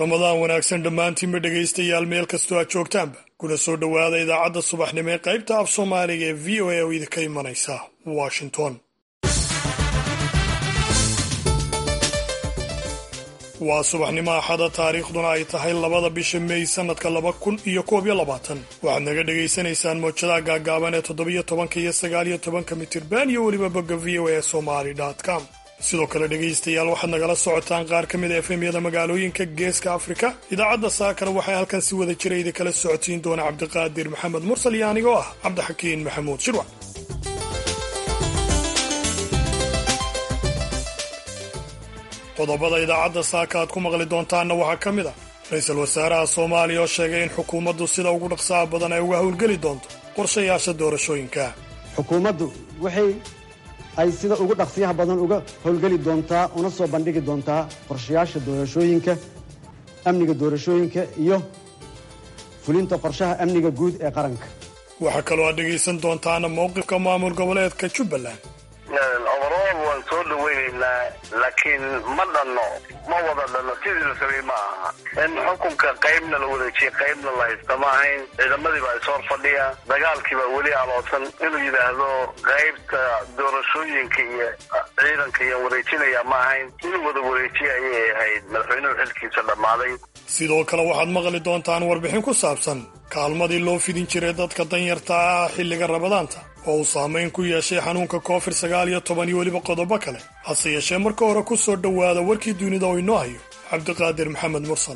ramadaan wanaagsan dhammaantiinba dhegaystayaal meel kastoo aad joogtaanba kuna soo dhowaada idaacadda subaxnimo ee qaybta af soomaaliga ee v o a oo idinka imanaysa washington waa subaxnimo axada taariikhduna ay tahay labada bisha mey sannadka laba kun iyo koob iyo labaatan waxaad naga dhagaysanaysaan mowjadaha gaagaaban ee toddobiyo tobanka iyo sagaaliyo tobanka mitirban iyo weliba bogga v o a somali com sidoo kale dhegaystayaal waxaad nagala socotaan qaar ka mid a efemyada magaalooyinka geeska afrika idaacadda saakana waxay halkan si wada jira idinkala socotiin doona cabdiqaadir maxamed mursal iyo anigoo ah cabdixakiin maxamuud shirwac qodobada idaacadda saaka aad ku maqli doontaanna waxaa ka mid ah ra-iisul wasaaraha soomaaliya oo sheegay in xukuumaddu sida ugu dhaqsaha badan ay uga howlgeli doonto qorshayaasha doorashooyinka xukuumaddu waxay ay sida ugu dhaqsiyaha badan uga howlgeli doontaa una soo bandhigi doontaa qorshayaasha doorashooyinka amniga doorashooyinka iyo fulinta qorshaha amniga guud ee qaranka waxaa kaloo aad dhegaysan doontaana mowqifka maamul goboleedka jubbaland overall waan soo dhawaynaynaa laakiin ma dhanno ma wada dhanno sidii la sabay ma aha in xukunka qaybna la wareejiyey qaybna la haysta ma ahayn ciidamadii baa ishor fadhiya dagaalkii baa weli aloosan inuu yidhaahdo qaybta doorashooyinka iyo ciidanka iyo wareejinaya ma ahayn inuu wada wareejiya ayay ahayd madaxweynuhu xilkiisa dhammaaday sidoo kale waxaad maqli doontaan warbixin ku saabsan kaalmadii loo fidin jiray dadka danyarta ah xilliga rabadaanta oo uu saamayn ku yeeshay xanuunka koofid sagaal iyo toban iyo weliba qodobo kale hase yeeshee marka hore ku soo dhowaada warkii dunida oo inoo hayo cabdiqaadir maxamed mursal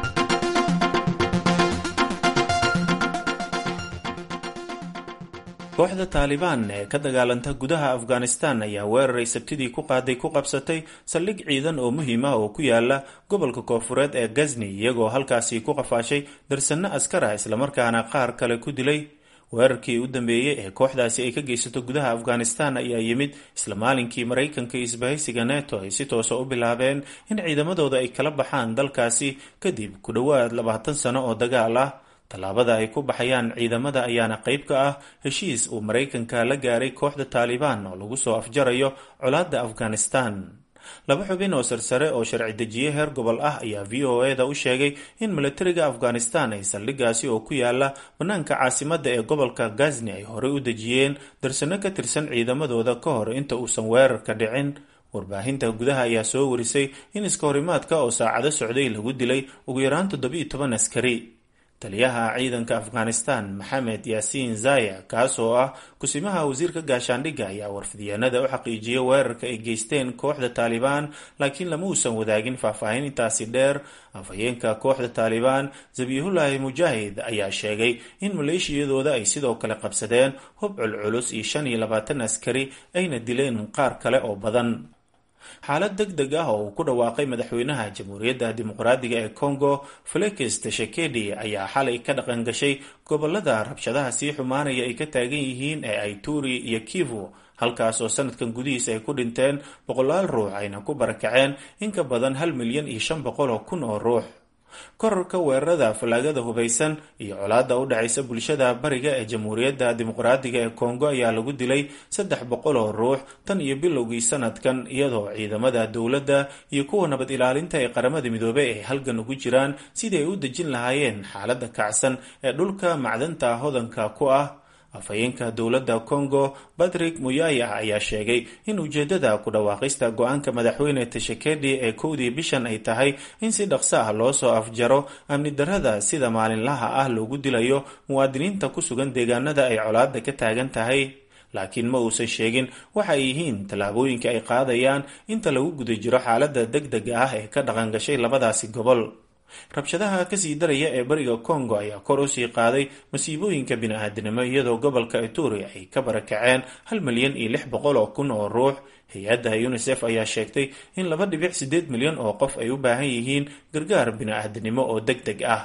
kooxda taalibaan ee ka dagaalanta gudaha afghanistan ayaa weeraray sabtidii ku qaaday ku qabsatay saldhig ciidan oo muhiim ah oo ku yaala gobolka koofureed ee gazni iyagoo halkaasi ku qafaashay darsanno askar ah islamarkaana qaar kale ku dilay weerarkii u dambeeyey ee kooxdaasi ay ka geysato gudaha afghanistan ayaa yimid isla maalinkii maraykanka iyo isbahaysiga neto ay si toosa u bilaabeen in ciidamadooda ay kala baxaan dalkaasi kadib ku dhowaad labaatan sano oo dagaal ah tallaabada ay ku baxayaan ciidamada ayaana qayb ka ah heshiis uu maraykanka la gaaray kooxda taalibaan oo lagu soo afjarayo colaadda afghanistan laba xubin oo sarsare oo sharci dejiye heer gobol ah ayaa v o e da u sheegay in milatariga afghanistan ay saldhigaasi oo ku yaala bannaanka caasimadda ee gobolka gazni ay horey u dejiyeen darsano ka tirsan ciidamadooda ka hor inta uusan weerarka dhicin warbaahinta gudaha ayaa soo warisay in iska horimaadka oo saacado socday lagu dilay ugu yaraan toddobiiyo toban askari taliyaha ciidanka afghanistan maxamed yaasiin zaya kaas oo ah kusimaha wasiirka gaashaandhigga ayaa warfidyaanada u xaqiijiyay weerarka ay geysteen kooxda taalibaan laakiin lama uusan wadaagin faahfaahin intaasi dheer afhayeenka kooxda taalibaan zabihulahi mujaahid ayaa sheegay in maleeshiyadooda ay sidoo kale qabsadeen hub culculus iyo shan iyo labaatan askari ayna dileen qaar kale oo badan xaalad deg deg ah oo uu ku dhawaaqay madaxweynaha jamhuuriyadda dimuqraadiga ee congo felix tshisekedi ayaa xalay ka dhaqan gashay gobolada rabshadaha sii xumaanaya ay ka taagan yihiin ee ituri iyo kivu halkaas oo sanadkan gudihiisa ay ku dhinteen boqolaal ruux ayna ku barakaceen in ka badan hal milyan iyo shan boqol oo kun oo ruux korarka weerarada fallaagada hubaysan iyo colaadda u dhexaysa bulshada bariga ee jamhuuriyadda dimuqraadiga ee kongo ayaa lagu dilay saddex boqol oo ruux tan iyo bilowgii sanadkan iyadoo ciidamada dowladda iyo kuwa nabad ilaalinta ee qaramada midoobey ay halgan ugu jiraan sidii ay u dejin lahaayeen xaaladda kacsan ee dhulka macdanta hodanka ku ah afhayeenka dowladda congo patrick muyaya ayaa sheegay in ujeedada ku dhawaaqista go-aanka madaxweyne tashekedi ee kowdii bishan ay tahay in si dhaqso ah loo soo afjaro amni darrada sida maalinlaha ah loogu dilayo muwaadiniinta ku sugan deegaanada ay colaadda ka taagan tahay laakiin ma uusan sheegin waxa ay yihiin tallaabooyinka ay qaadayaan inta lagu guda jiro xaaladda deg dega ah ee ka dhaqan gashay labadaasi gobol rabshadaha kasii daraya ee bariga congo ayaa kor usii qaaday masiibooyinka bini-aadinimo iyadoo gobolka ituri ay ka barakaceen hal milyan iyo lix boqol oo kun oo ruux hay-adda unisef ayaa sheegtay in laba dhibic siddeed milyan oo qof ay u baahan yihiin gargaar bini-aadinimo oo deg deg ah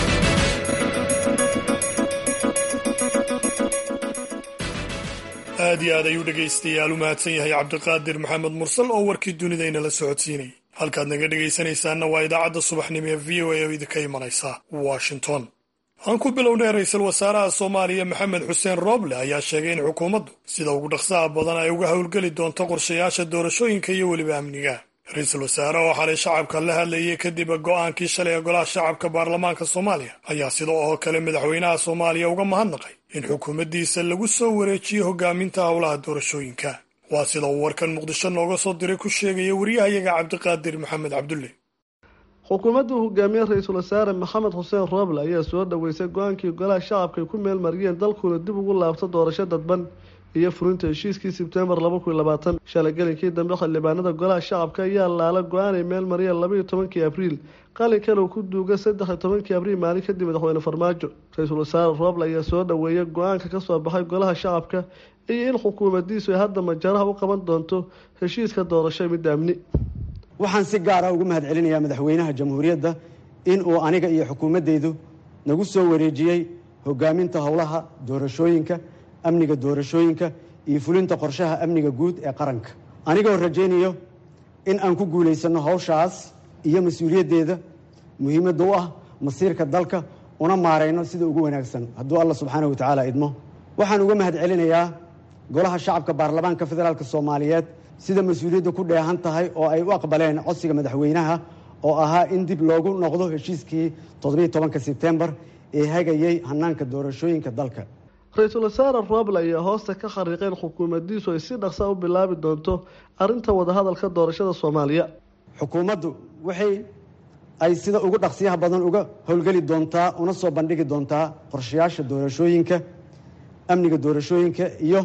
aad iyo aad ayuu dhegaystayaal u mahadsan yahay cabdiqaadir maxamed mursal oo warkii dunidayna la socodsiinayay halkaad naga dhegaysanaysaanna waa idaacadda subaxnimo ee v o a oo idinka imanaysa washington aan ku bilownay ra-iisul wasaaraha soomaaliya maxamed xuseen rooble ayaa sheegay in xukuumaddu sida ugu dhaqsaha badan ay uga howlgeli doonto qorshayaasha doorashooyinka iyo weliba amniga ra-iisul wasaare oo xalay shacabka la hadlayay kadib go'aankii shalay ee golaha shacabka baarlamaanka soomaaliya ayaa sida oo kale madaxweynaha soomaaliya uga mahadnaqay in xukuumaddiisa lagu soo wareejiyo hogaaminta howlaha doorashooyinka waa sida uu warkan muqdisho nooga soo diray ku sheegaya wariyahayaga cabdiqaadir maxamed cabdulle xukuumaddu hogaamiye ra-iisul wasaare maxamed xuseen rooble ayaa soo dhoweysay go-aankii golaha shacabka ay ku meel mariyeen dalkuuna dib ugu laabto doorasho dadban iyo furinta heshiiskii sebtembar laba kun labaatan shalay gelinkii dambe xildhibaanada golaha shacabka ayaa laala go-aan ay meel mariyeen labaiyo tobankii abriil qalinkan uu ku duuga saddex iyo tobankii abriil maalin kadib madaxweyne farmaajo ra-iisul wasaare rooble ayaa soo dhoweeyay go-aanka kasoo baxay golaha shacabka iyo in xukuumadiisu ay hadda majaraha u qaban doonto heshiiska doorasho midda amni waxaan si gaara ugu mahad celinayaa madaxweynaha jamhuuriyadda in uu aniga iyo xukuumaddaydu nagu soo wareejiyey hogaaminta howlaha doorashooyinka amniga doorashooyinka iyo fulinta qorshaha amniga guud ee qaranka anigoo rajaynayo in aan ku guulaysano howshaas iyo mas-uuliyaddeeda muhiimadda u ah masiirka dalka una maarayno sida ugu wanaagsan hadduu alla subxaanahu watacaala idmo waxaan uga mahad celinayaa golaha shacabka baarlamaanka federaalk soomaaliyeed sida mas-uuliyadda ku dheehan tahay oo ay u aqbaleen codsiga madaxweynaha oo ahaa in dib loogu noqdo heshiiskii toddobiiy tobanka sebtembar ee hagayey hanaanka doorashooyinka dalka ra-iisul wasaare rooble ayaa hoosta ka khariiqeen xukuumaddiisu ay si dhaqsa u bilaabi doonto arrinta wadahadalka doorashada soomaaliya xukuumaddu waxay ay sida ugu dhaqsiyaha badan uga howlgeli doontaa una soo bandhigi doontaa qorshayaasha doorashooyinka amniga doorashooyinka iyo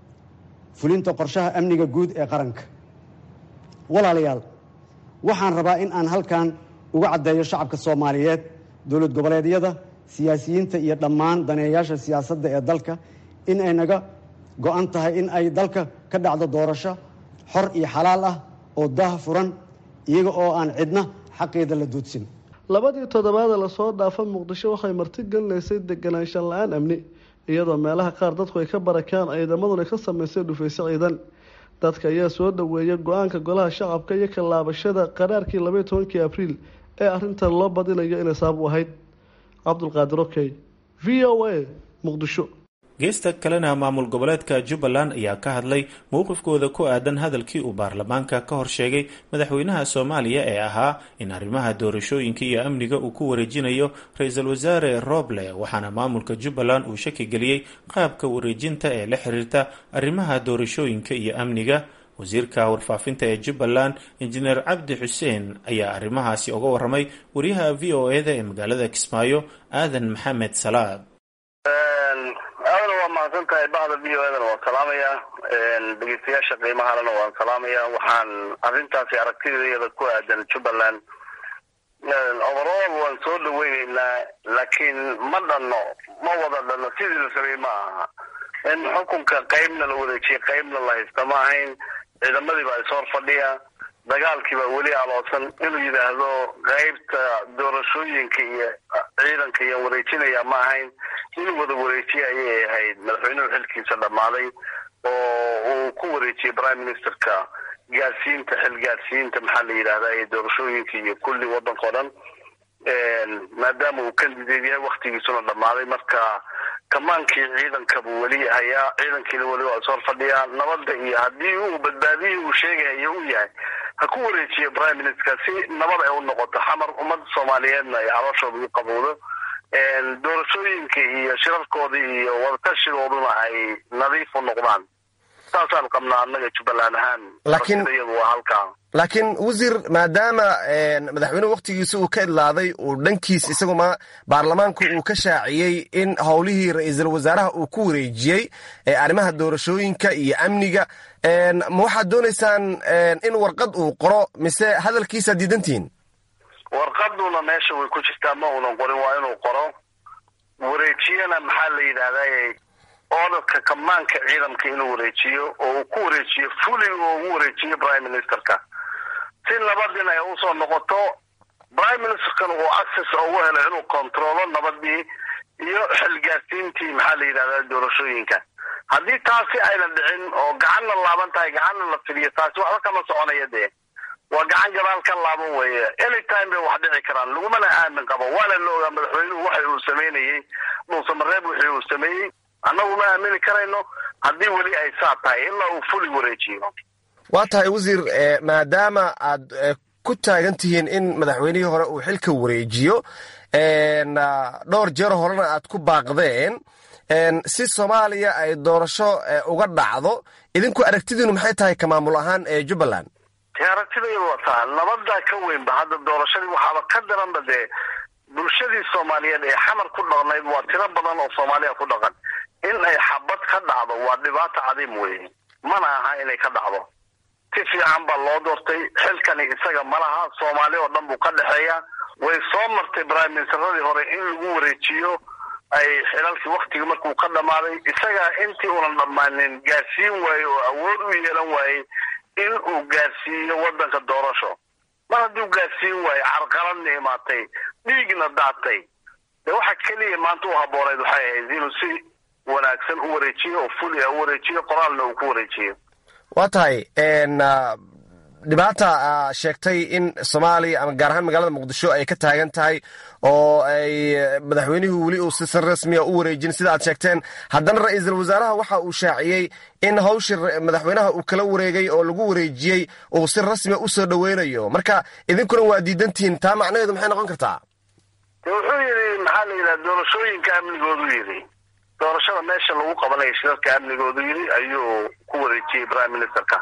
fulinta qorshaha amniga guud ee qaranka walaalayaal waxaan rabaa in aan halkan uga caddeeyo shacabka soomaaliyeed dowlad goboleedyada siyaasiyiinta iyo dhammaan daneeyayaasha siyaasadda ee dalka in ay naga go-an tahay in ay dalka ka dhacdo doorasho xor iyo xalaal ah oo daah furan iyaga oo aan cidna xaqeeda la duudsin labadii toddobaada lasoo dhaafa muqdisho waxay marti gelinaysay deganaanshan la-aan amni iyadoo meelaha qaar dadku ay ka barakaan ciidamaduna ka samaysay dhufayso ciidan dadka ayaa soo dhoweeya go-aanka golaha shacabka iyo ka laabashada qaraarkii labaiyo tobankii abriil ee arrintan loo badinayo inay sabab u ahayd cabdulqaadir okey v o a muqdisho geesta kalena maamul goboleedka jubbaland ayaa ka hadlay mowqifkooda ku aadan hadalkii uu baarlamaanka ka hor sheegay madaxweynaha soomaaliya ee ahaa in arrimaha doorashooyinka iyo amniga uu ku wareejinayo ra-iisul wasaare roble waxaana maamulka jubbaland uu shaki geliyey qaabka wareejinta ee la xiriirta arrimaha doorashooyinka iyo amniga wasiirka warfaafinta ee jubbaland injineer cabdi xuseen ayaa arrimahaasi uga waramay wariyaha v o e da ee magaalada kismaayo aadan maxamed salaad aadana waa mahadsan tahay bahda v o edana waan salaamaya dhegeystayaasha qiimahalena waan salaamaya waxaan arrintaasi aragtideeda ku aadan jubbaland overall waan soo dhaweyneynaa laakiin ma dhanno ma wada dhanno sidii la rabay ma aha in xukunka qeybna la wareejiye qeybna la haysta ma ahayn ciidamadii baa ishor fadhiya dagaalkii baa weli aloosan inuu yidhaahdo qeybta doorashooyinka iyo ciidanka iyo wareejinaya ma ahayn inuu wada wareejiye ayay ahayd madaxweynuhu xilkiisa dhammaaday oo uu ku wareejiyey prime ministerka gaarsiinta xil gaarsiinta maxaa la yidhahdaa ee doorashooyinka iyo kulli waddanka o dhan maadaama uu kandideed yahay waktigiisuna dhammaaday marka kamaankii ciidanka buu weli hayaa ciidankiina weli waa ishor fadhiyaa nabadda iyo haddii uu badbaadiyii uu sheegayo u yahay ha ku wareejiya prime minister si nabad ay u noqoto xamar ummadda soomaaliyeedna ay calooshooda u qabowdo doorashooyinka iyo shirarkooda iyo wadatashigooduna ay nadiif u noqdaan saasaan qabnaa annaga jubbaland ahaan iyadu waa halkaa laakiin wasiir maadaama madaxweynuhu waktigiisa uu ka idlaaday uu dhankiis isagu ma baarlamaanku uu ka shaaciyey in howlihii ra-iisul wasaaraha uu ku wareejiyey ee arrimaha doorashooyinka iyo amniga ma waxaad doonaysaan in warqad uu qoro mise hadalkiisaad diidantihiin warqaduna meesha way ku jirtaa ma uunan qorin waa inuu qoro wareejiyana maxaa la yidhahdaa oodadka kamaanka ciidamka inuu wareejiyo oo uu ku wareejiyo fuli oo ugu wareejiyo prime ministerka si nabadin ay usoo noqoto prime ministerkan uu access ugu helo inuu controlo nabadii iyo xilgaarsiintii maxaa la yidhahdaa doorashooyinka haddii taasi ayna dhicin oo gacanna laaban tahay gacanna la fidiyo taasi waxba kama soconaya dee waa gacan gadaal ka laaban weeye anytime bay wax dhici karaan lagumana aamin qabo waana la ogaa madaxweynuhu waxa uu sameynayey dhuusamareeb wixii uu sameeyey annagu ma aamini karayno haddii weli ay saa tahay ilaa uu fuli wareejiyo waa tahay wasiir maadaama aad ku taagan tihiin in madaxweynihii hore uu xilka wareejiyo dhowr jeer horena aad ku baaqdeen si soomaaliya ay doorasho uga dhacdo idinku aragtidiinu maxay tahay ka maamul ahaan ee jubbaland aragtiday wataa nabadaa ka weynba hadda doorashadii waxaaba ka daranba dee bulshadii soomaaliyeed ee xamar ku dhaqnayd waa tiro badan oo soomaaliya ku dhaqan in ay xabad ka dhacdo waa dhibaato cadiim weye mana aha inay ka dhacdo si fiican baa loo doortay xilkani isaga malaha soomaali oo dhan buu ka dhexeeya way soo martay prime ministeradii hore in lagu wareejiyo ay xilalkii waktigii markuu ka dhammaaday isaga intii unan dhammaanin gaarsiin waaye oo awood u yeelan waayey in uu gaarsiiyo waddanka doorasho mar haddii u gaarsiin waaye carqaladna imaatay dhiigna daatay dee waxa keliya maanta u habbooneyd waxay ahayd inuu si wanaagsan u wareejiyo oo fuli u wareejiyo qoraalna uu ku wareejiyo waa tahay dhibaata sheegtay in soomaaliya ama gaar ahaan magaalada muqdisho ay ka taagan tahay oo ay madaxweynuhu weli uu si rasmiya u wareejin sida aad sheegteen haddana ra-iisul wasaaraha waxa uu shaaciyey in hawshii madaxweynaha uu kala wareegay oo lagu wareejiyey uu si rasmiya u soo dhoweynayo marka idinkuna waa diidantihiin taa macnaheedu maxay noqon kartaa wuxuu yidhi maxaa la yidhaha doorashooyinka amnigoodu yidhi doorashada meesha lagu qabanayo shirarka amnigoodu yidhi ayuu ku wareejiyey prime ministerka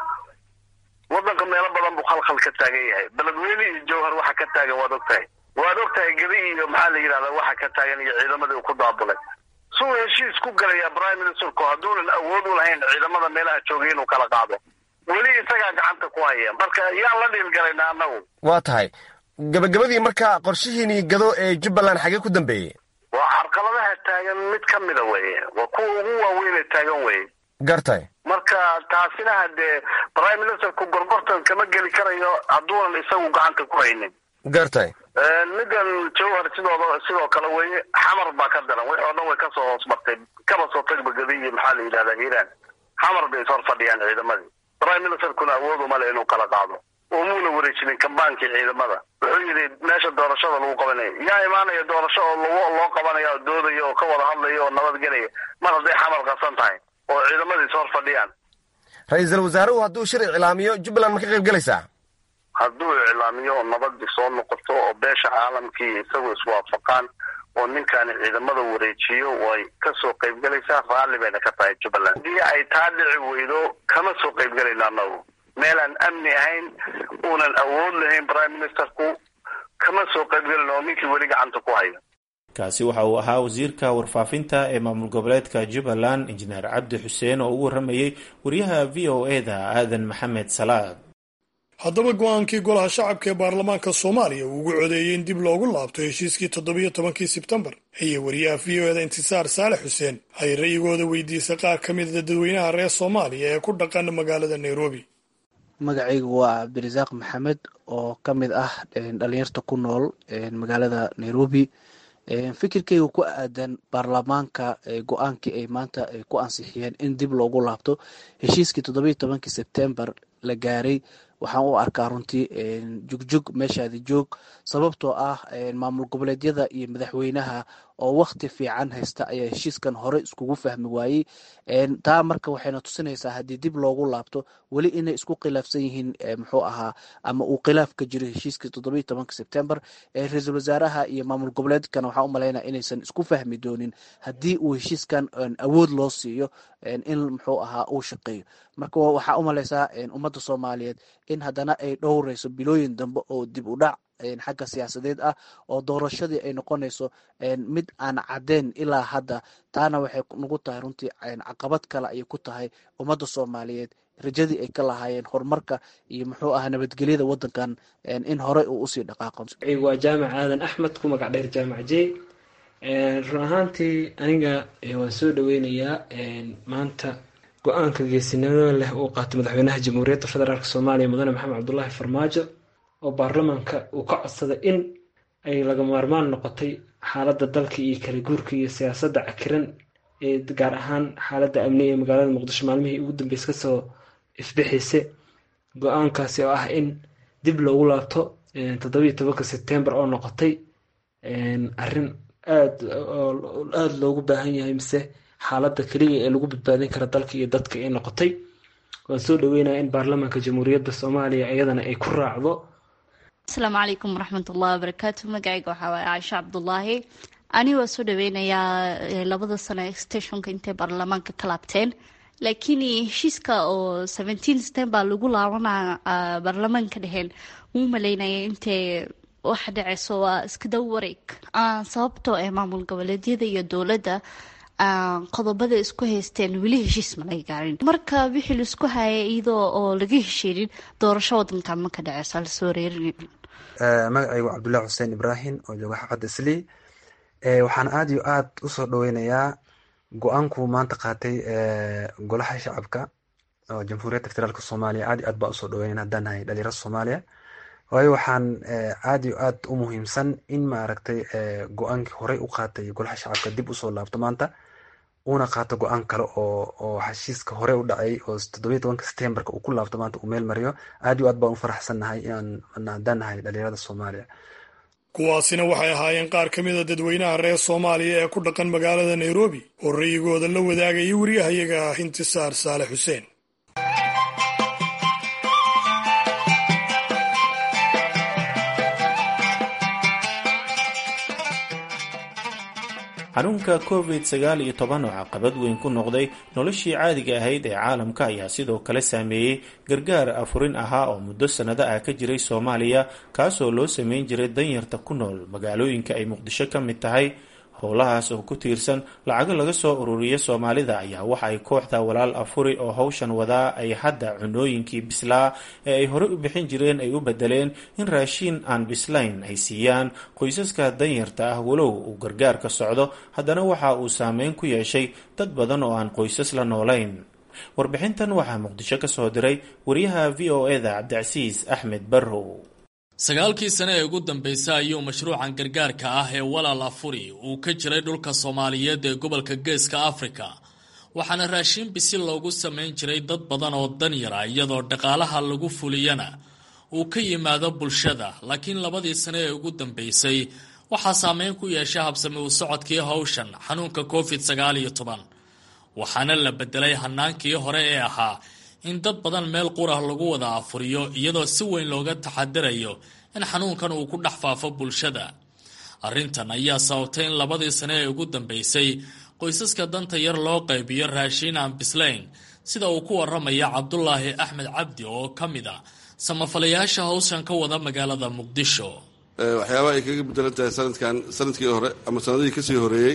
waddanka meelo badan buu khalkhal ka taagan yahay beledweyne iyo jowhar waxa ka taagan waad og tahay waad og tahay gedi iyo maxaa la yidhahda waxa ka taagan iyo ciidamadii uu ku daabulay suu heshiis ku galayaa prime ministerku hadduunan awood u lahayn ciidamada meelaha joogay inuu kala qaado weli isagaa gacanta ku haya marka yaan la dhiilgalayna annagu waa tahay gabagabadii marka qorshihiinii gado ee jubbaland xagee ku dambeeyey waa carqaladaha taagan mid ka mida weye waa kuwa ugu waaweynee taagan weye gartay marka taasina hadee prime ministerku gorgortan kama geli karayo hadduunan isagu gacanta ku haynin gartay middan jowhar sidooda sidoo kale weye xamar baa ka daran wixii oo dhan way kasoo hoos martay kaba soo tagba gadi iyo maxaa la yidhahdaa hiiraan xamar bay ishor fadhiyaan ciidamadii prime ministerkuna awood uma le inuu kala qaado oo muuna wareejinin kambaankii ciidamada wuxuu yidhi meesha doorashada lagu qabanayo yaa imaanaya doorasho oo loo loo qabanaya oo doodaya oo ka wada hadlaya oo nabadgelaya mar hadday xamar qasan tahay oo ciidamadii is hor fadhiyaan ra-iisul wasaaruhu hadduu shir iclaamiyo jubbaland ma ka qayb gelaysaa hadduu iclaamiyo oo nabadii soo noqoto oo beesha caalamkii isagu iswaafaqaan oo ninkaani ciidamada wareejiyo way ka soo qaybgelaysaa raalli bayna ka tahay jubbaland haddii ay taa dhici weydo kama soo qaybgelayno annagu meelaan amni ahayn uunan awood lahayn prime ministerku kama soo qaybgelin oo ninkii weli gacanta ku hayo kaasi waxa uu ahaa wasiirka warfaafinta ee maamul goboleedka jubbaland injineer cabdi xuseen oo ugu warramayey wariyaha v o e da aadan maxamed salaad haddaba go-aankii golaha shacabka ee baarlamaanka soomaaliya uu ugu codeeyey in dib loogu laabto heshiiskii toddobiyo tobankii sebtembar ayay wariyaha v o eda intisaar saalex xuseen ay ra'yigooda weydiisay qaar ka mida dadweynaha reer soomaaliya ee ku dhaqan magaalada nairobi magacaygu waa cabdirasaaq maxamed oo ka mid ah dhalinyarta ku nool magaalada nairobi fikirkeyga ku aadan baarlamaanka go-aankii ay maanta ku ansixiyeen in dib loogu laabto heshiiskii toddobiyo tobankii sebtembar la gaaray waxaan u arkaa runtii jugjug meeshaadi joog sababtoo ah maamul goboleedyada iyo madaxweynaha oo wakti fiican haysta ayaa heshiiskan hore iskugu fahmi waayey taa marka waxayna tusinaysaa haddii dib loogu laabto weli inay isku khilaafsan yihiin muxuu ahaa ama uu khilaaf ka jiro heshiiskii toddobiyo tobanka sebtembar ra-iisul wasaaraha iyo maamul goboleedkana waxaan u malaynaya inaysan isku fahmi doonin haddii uu heshiiskan awood loo siiyo in muxuu ahaa uu shaqeeyo marka waxaa u malaysaa ummadda soomaaliyeed in haddana ay dhowreyso bilooyin dambe oo dib u dhac xagga siyaasadeed ah oo doorashadii ay noqonayso mid aan cadeen ilaa hadda taana waxay nagu tahay runtii caqabad kale ayay ku tahay ummadda soomaaliyeed rajadii ay ka lahaayeen horumarka iyo muxuu ahaa nabadgelyada wadankan in horey uu usii dhaqaaqo waa jaamac aadan axmed ku magac dheer jaamac j run ahaantii aniga waan soo dhaweynayaa maanta go-aanka geesinimada leh uu qaatay madaxweynaha jamhuuriyadda federaalk soomaaliya mudane maxamed cabdulaahi farmaajo oo baarlamaanka uu ka codsaday in ay laga maarmaan noqotay xaaladda dalka iyo kala guurka iyo siyaasadda cakiran ee gaar ahaan xaaladda amni ee magaalada muqdisho maalmihii ugu dambeys kasoo ifbixaysa go-aankaasi oo ah in dib loogu laabto toddobiyo tobanka sebtembar oo noqotay arrin aad aada loogu baahan yahay mise xaaladda keliya ee lagu badbaadin kara dalka iyo dadka ay noqotay waan soo dhaweynaya in baarlamaanka jamhuuriyadda soomaaliya iyadana ay ku raacdo asalaamu calaykum waraxmatullahi wabarakaatu magacayga waxaa waaye caaisha cabdulaahi ani waa soo dhaweynayaa labada sano extentionka intay baarlamaanka ka laabteen laakiin heshiiska oo seventeen september lagu laabanaa baarlamaanka dheheen wuu maleynaya intay waxa dhaceyso waa iska daw wareeg sababtoo ee maamul goboleedyada iyo dowladda qodobada isku haysteen weli heshiis ma laga gaarin marka wixii laisku hayay iyadoo oo laga heshiinin doorasho wadankan ma ka dhaceyso lasoo reerin magacaygu cabdullahi xuseen ibraahim oo jooga xaafadda islii waxaan aada iyo aada usoo dhaweynayaa go-aanku maanta qaatay golaha shacabka oo jamhuuriyadda federaalk soomaaliya aad iyo aad baa usoo dhaweynaya haddaan nahay dhalinyarada soomaaliya waayo waxaan aada iyo aad u muhiimsan in maaragtay go-aankii horey u qaatay golaha shacabka dib usoo laabto maanta uuna qaato go-aan kale oo oo heshiiska hore u dhacay oo toddobiyi tobanka septemberka uu ku laabto maanta uu meel mariyo aad iyo aad baan u faraxsannahay inaan haddaan nahay dhalinyarada soomaaliya kuwaasina waxay ahaayeen qaar ka mida dadweynaha reer soomaaliya ee ku dhaqan magaalada nairobi oo ra'yigooda la wadaagayay wariyahayaga ah intisaar saale xuseen xanuunka covid sagaal iyo toban oo caqabad weyn ku noqday noloshii caadiga ahayd ee caalamka ayaa sidoo kale saameeyey gargaar afurin ahaa oo muddo sannado ah ka jiray soomaaliya kaasoo loo sameyn jiray danyarta ku nool magaalooyinka ay muqdisho ka mid tahay howlahaas oo ku tiirsan lacago laga soo ururiya soomaalida ayaa waxa ay kooxda walaal afuri oo howshan wadaa ay hadda cunooyinkii bislaa ee ay horey u bixin jireen ay u bedeleen in raashiin aan bislayn ay siiyaan qoysaska danyarta ah walow uu gargaar ka socdo haddana waxa uu saameyn ku yeeshay dad badan oo aan qoysas la noolayn warbixintan waxaa muqdisho ka soo diray wariyaha v o eda cabdicasiis axmed barrow sagaalkii sane ee ugu dambeysay ayuu mashruucan gargaarka ah ee walaal afuri uu ka jiray dhulka soomaaliyeed ee gobolka geeska afrika waxaana raashiin bisil loogu samayn jiray dad badan oo danyara iyadoo dhaqaalaha lagu fuliyana uu ka yimaado bulshada laakiin labadii sane ee ugu dambeysay waxaa saameyn ku yeesha habsami u socodkii howshan xanuunka covid sagaal iyo toban waxaana la bedelay hanaankii hore ee ahaa in dad badan meel qurah lagu wada afuriyo iyadoo si weyn looga taxadirayo in xanuunkan uu ku dhex faafo bulshada arrintan ayaa sababtay in labadii sane ee ugu dambeysay qoysaska danta yar loo qaybiyo raashiin aan bislayn sida uu ku waramaya cabdulaahi axmed cabdi oo ka mid a samafalayaasha howshan ka wada magaalada muqdisho waxyaabaha ay kaga bedelan tahay sanadkan sanadkii hore ama sanadihii kasii horeeyey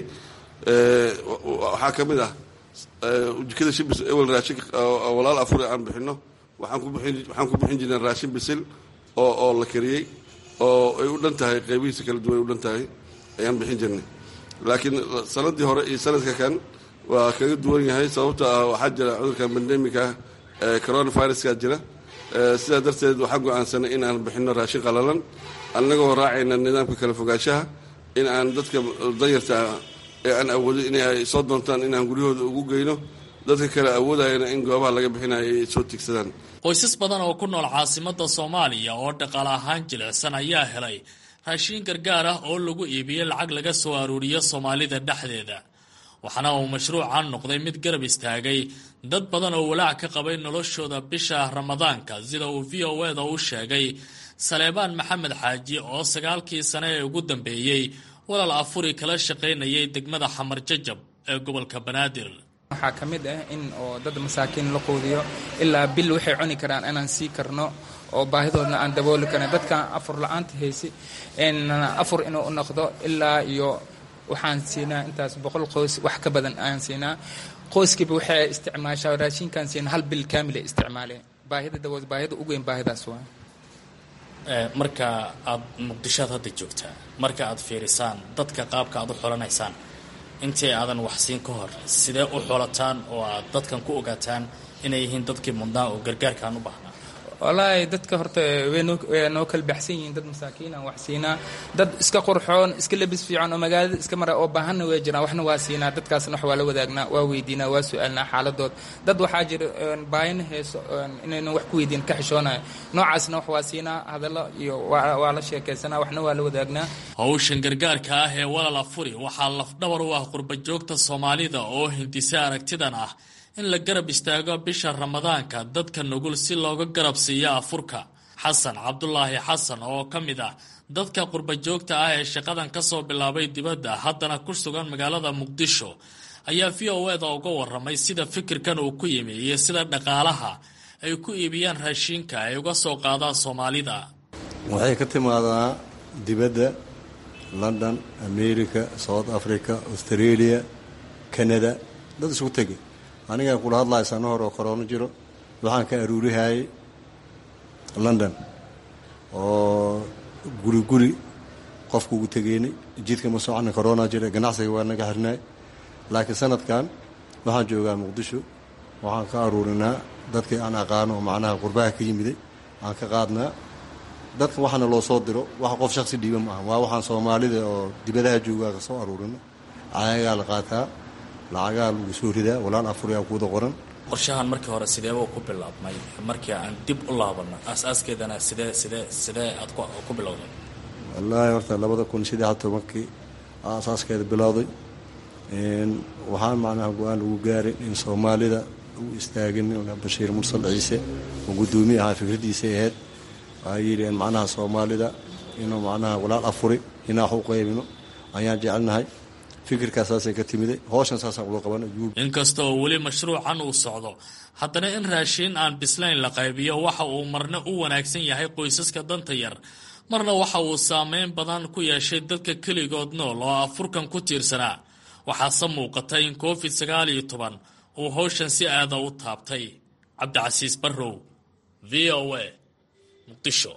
waxaa ka mid ah jikada shibis ewel raashin walaal afure aan bixino waxaan ku bixin waxaan ku bixin jirnay raashin bisil oo oo la kariyey oo ay u dhan tahay qaybihiisa kala duwan ay u dhan tahay ayaan bixin jirnay laakiin sanadii hore iyo sanadka kan waa kaga duwan yahay sababto ah waxaa jira cudurkan bandemika coronaviruska jira sidaa darteed waxaa go-aansanay in aan bixino raashin qalalan annagoo raacayna nidaamka kala fogaanshaha in aan dadka danyarta ee aan awoodin inay soo doontaan inaan guryahooda ugu geyno dadka kale awoodayana in goobaha laga bixinayo ay soo tigsadaan qoysas badan oo ku nool caasimada soomaaliya oo dhaqaale ahaan jilicsan ayaa helay raashiin gargaar ah oo lagu iibiyey lacag laga soo aruuriyo soomaalida dhexdeeda waxaana uu mashruucan noqday mid garab istaagay dad badan oo walaac ka qabay noloshooda bisha ramadaanka sida uu v o eda u sheegay saleebaan maxamed xaaji oo sagaalkii sane ee ugu dambeeyey walaal afuri kala shaqaynayay degmada xamar jajab ee gobolka banaadir waxaa ka mid ah in oo dad masaakiin la quudiyo ilaa bil waxay cuni karaan inaan sii karno oo baahidoodna aan dabooli karin dadkan afur la-aanta haysi afur inuu u noqdo ilaa iyo waxaan siinaa intaas boqol qoys wax ka badan aan siinaa qoyskiiba waxay isticmaashaa raashinkaan siina hal bil kaamil ay isticmaaleen baahida dabood baahida ugu weyn baahidaas waa marka aad muqdishoad hadda joogtaa marka aad fiirisaan dadka qaabka aad u xolanaysaan intii aadan waxsiin ka hor sidee u xolataan oo aad dadkan ku ogaataan inay yihiin dadkii mudnaa oo gargaarkaan u baahnaa wallaahi dadka horta way noo kala baxsan yihiin dad masaakiin aan wax siinaa dad iska qurxoon iska labis fiican oo magaalada iska mara oo baahanna way jiraan waxna waa siinaa dadkaasna wax waa la wadaagnaa waa weydiinaa waa su-aalnaa xaaladood dad waxaa jira baahina heeso inaynan wax ku weydiin ka xishoonayo noocaasna wax waa siinaa hadallo iyo waa la sheekaysanaa waxna waa la wadaagnaa howshan gargaarka ah ee walal afuri waxaa lafdhabar u ah qurba joogta soomaalida oo hindisa aragtidan ah in la garab istaago bisha ramadaanka dadka nugul si looga garab siiyo afurka xasan cabdulaahi xasan oo ka mid ah dadka qurba joogta ah ee shaqadan ka soo bilaabay dibadda haddana ku sugan magaalada muqdisho ayaa v o eda uga waramay sida fikirkan uu ku yimi iyo sida dhaqaalaha ay ku iibiyaan raashiinka ay uga soo qaadaan soomaalida waxay ka timaadaa dibadda london america south africa australia canada dad isugu tegay anigaa kula hadlaya sano hore oo koroono jiro waxaan ka aruurihayay london oo guri guri qofka ugu tegeynay jidka ma socona corona jira ganacsiga waa naga xirnay laakiin sanadkan waxaan joogaa muqdisho waxaan ka aruurinaa dadkii aan aqaano oo macnaha qurbaha ka yimiday aan ka qaadnaa dadka waxaana loo soo diro wax qof shaksi dhiiba ma aha waa waxaan soomaalida oo dibadaha joogaa ka soo aruurino cagagaa la qaataa lacagaa lagu soo ridaa walaal afuriyaa kuwada qoran qorshahan markii hore sideeba ku bilaabmay markii aan dib u laabano aas-aaskeedana sidee sidee sidee aad ku bilowday wallaahi horta labada kun saddex tobankii asaaskeeda bilowday waxaan macnaha go-aan lagu gaaray in soomaalida u istaagin bashiir mursal ciise oo guddoomiye ahaa fikradiisay ahayd waxaa yidhi macnaha soomaalida inuu macnaha walaal afuri inaa wax u qaybino ayaan jecelnahay fikirkaas saasay ka timiday howshan saasaan ula qabana inkasta oo weli mashruucan uu socdo haddana in raashiin aan bislayn la qaybiyo waxa uu marna u wanaagsan yahay qoysaska danta yar marna waxa uu saameyn badan ku yeeshay dadka keligood nool oo afurkan ku tiirsanaa waxaase muuqata in covid sagaal iyo toban uu howshan si aada u taabtay cabdicasiis barrow v o a muqdisho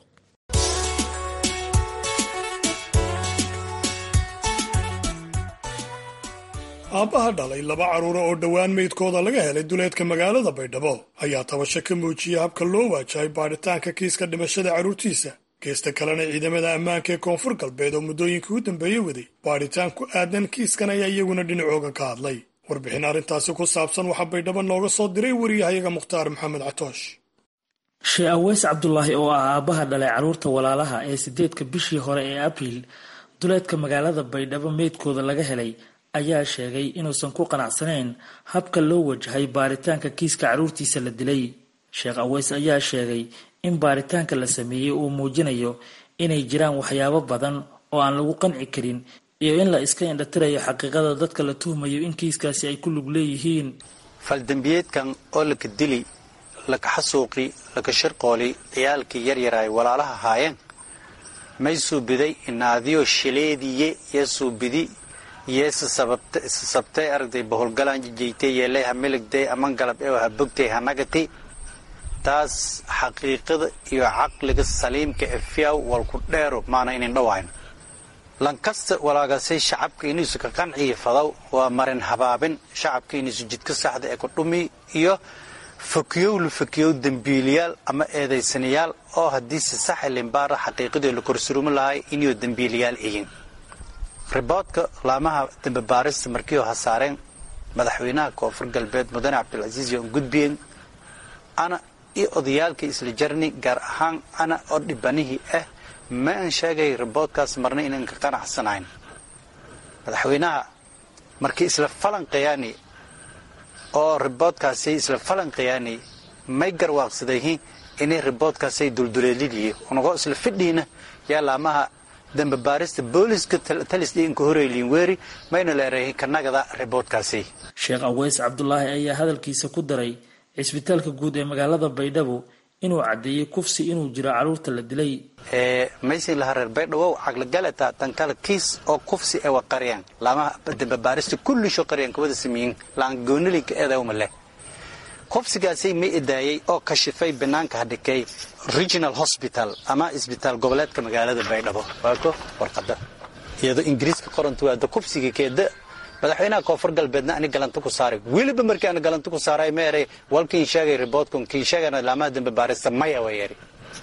aabbaha dhalay laba carruura oo dhowaan meydkooda laga helay duleedka magaalada baydhabo ayaa tabasho ka muujiyey habka loo waajahay baadhitaanka kiiska dhimashada carruurtiisa geesta kalena ciidamada ammaanka ee koonfur galbeed oo muddooyinkii u dambeeyey waday baadhitaan ku aadan kiiskan ayaa iyaguna dhinacooga ka hadlay warbixin arrintaasi ku saabsan waxaa baydhabo nooga soo diray wariyahayaga mukhtaar maxamed catoosh shee aweys cabdulaahi oo ah aabbaha dhalay carruurta walaalaha ee sideedka bishii hore ee abriil duleedka magaalada baydhabo meydkooda laga helay ayaa sheegay inuusan ku qanacsanayn habka loo wajahay baaritaanka kiiska carruurtiisa la dilay sheekh aweys ayaa sheegay in baaritaanka la sameeyey uu muujinayo inay jiraan waxyaabo badan oo aan lagu qanci karin iyo in la iska indhatirayo xaqiiqada dadka la tuhmayo in kiiskaasi ay ku lug leeyihiin faldembiyeedkan oo laka dili laka xasuuqi laka shirqooli ciyaalkii yaryaraay walaalaha haayeen may suubiday inaadiyo shileediye yee suubidi yeese sababtay aragtay boholgalaan jijaytay yeelay ha miligday aman galab ee ha bogtay ha nagati taas xaqiiqada iyo caqliga saliimka ee fiyaw walku dheero maana inin dhawayn lankasta walaagasay shacabka inuusu ka qanciyo fadaw waa marin habaabin shacabka inuusu jidka saxda ee ku dhumi iyo fakiyow la fakiyow dembiiliyaal ama eedaysanayaal oo haddii si sax limbaara xaqiiqadii la korsurumin lahay inuu dembiiliyaal iyin riboodka laamaha dambebaarista markii ha saareen madaxweynaha koonfur galbeed mudane cabdilcasiis yoon gudbiyeen ana iyo odayaalkii isla jarni gaar ahaan ana oo dhibanihii ah ma aan sheegay riboodkaas marna inaan ka qanacsanayn madaxweynaha markii isla falanqayaani oo riboodkaasay isla falanqayaani may garwaaqsadayhin inay riboodkaasay dulduleelidii unagoo isla fidhiina yaa laamaha dambebaarista booliska talisdhiinka horeylin weeri mayna leerahin kanagada riboodkaasi sheekh aweys cabdulaahi ayaa hadalkiisa ku daray cisbitaalka guud ee magaalada baydhabo inuu caddeeyey kufsi inuu jiro carruurta la dilay maysin laha reer baydhawow caqligaleta tankala kiis oo kufsi ewa qaryan laamaha dambebaarista kullisho qaryan kawada sameeyin laangoonilinka eedawma leh kufsigaasay may edaayey oo kashifay banaanka hadhikay regional hospital ama isbitaal goboleedka magaalada baydhabo waako warqada iyadoo ingiriiska qoranta waada kufsiga keeda madaxweynaha koonfur galbeedna ani galanta ku saaray weliba markii aan galanta ku saaray ma eray walkiin sheegay riboodkun kiin sheegana laamaha dambe baarista maya way eri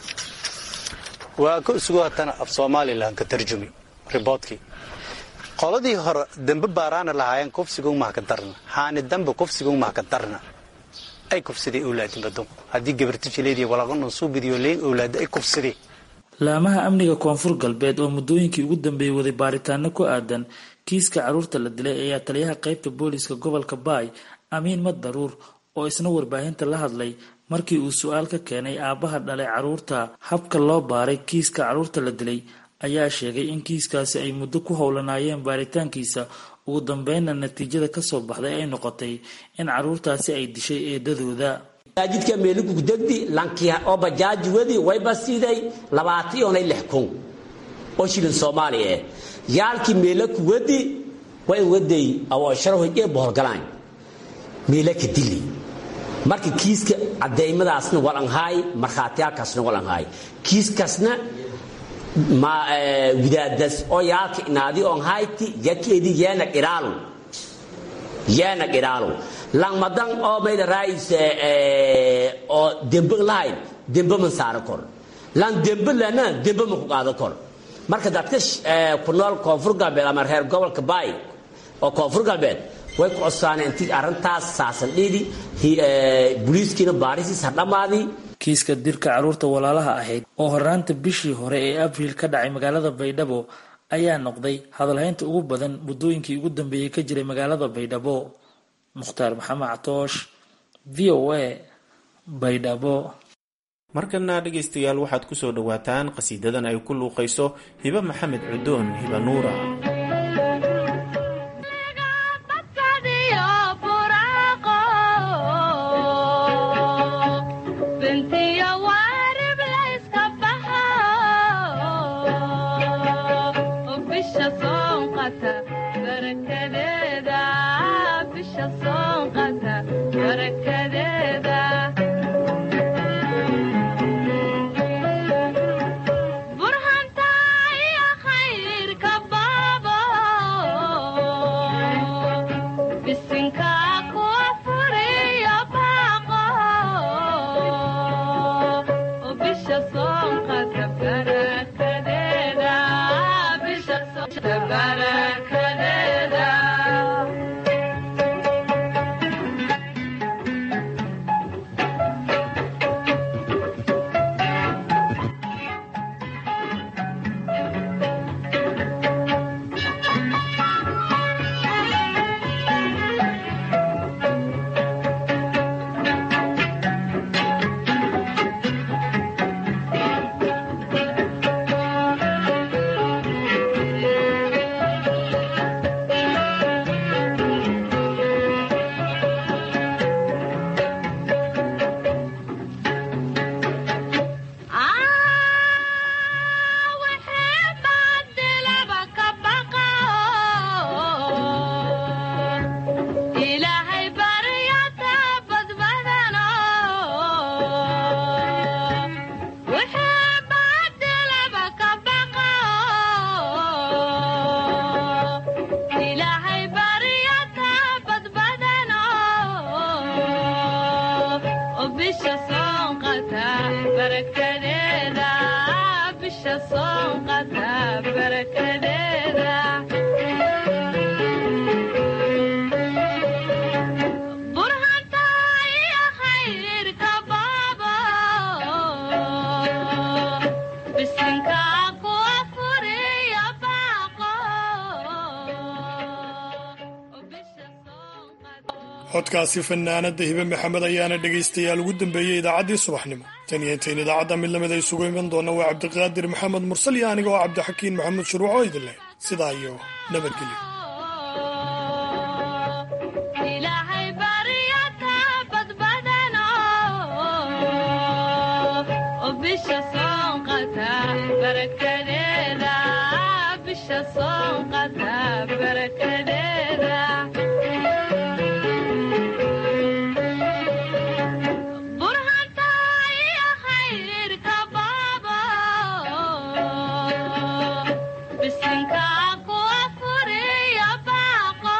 waa ka isugu hatana af somalilan ka tarjumi riboodkii qoladii hore dambe baaraana lahaayeen kufsiga umaha ka darna haani dambe kufsiga umaha ka darna ay kufsadeen owlaadin badon haddii gabarti jileediya walaqanon suubidiyo leyn owlaada ay kufsadeen laamaha amniga koonfur galbeed oo muddooyinkii ugu dambeeyey waday baaritaano ku aadan kiiska carruurta la dilay ayaa taliyaha qaybta booliiska gobolka baay amiin mad daruur oo isna warbaahinta la hadlay markii uu su-aal ka keenay aabbaha dhalay carruurta habka loo baaray kiiska carruurta la dilay ayaa sheegay in kiiskaasi ay muddo ku howlanaayeen baaritaankiisa ugu dambeynna natiijada kasoo baxday ay noqotay in carruurtaasi ay dishay eedadooda masaajidka meeligugdegdi lankiya oo bajaaji wedi wayba siiday labaatiyoonay lix kun oo shilin soomaaliya eh yaalkii meelaku wedi way waday awosharahoy ee boholgalaan meelaka dili marka kiiska cadeymadaasna walanhaay markhaatiyaalkaasna walanhaay kiiskasna widaadas oo yaalka inaadi on hayti yakeedi yeena dhiraalo yeena dhiraalo langmadan oo mayda raayis oo dembe lahayn dembe man saaro kor lan dembe lana dembe ma ku qaado kor marka dadka ku nool koonfur galbeed ama reer gobolka baay oo koonfur galbeed way ku codsaaneen intii arrintaas saasan dhiidi booliiskiina baarisiis ha dhammaadii kiiska dirka carruurta walaalaha ahayd oo hornaanta bishii hore ee abriil ka dhacay magaalada baydhabo ayaa noqday hadalhaynta ugu badan muddooyinkii ugu dambeeyey ka jiray magaalada baydhabo mukhtaar maxamed catoosh v o a baydhabo markana dhegaystayaal waxaad ku soo dhowaataan qhasiidadan ay ku luuqayso hibe maxamed cudoon hiba nuura codkaasi fanaanada hibe maxamed ayaana dhegaystayaal ugu dambeeyey idaacaddii subaxnimo tan iyo intayn idaacadda mid lamid ay isugu iman doona waa cabdiqaadir maxamed mursal iyo aniga oo cabdixakiin maxamed shuruuc oo idin leh sidaa iyo nabadgelyo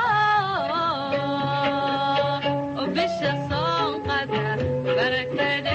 Barakade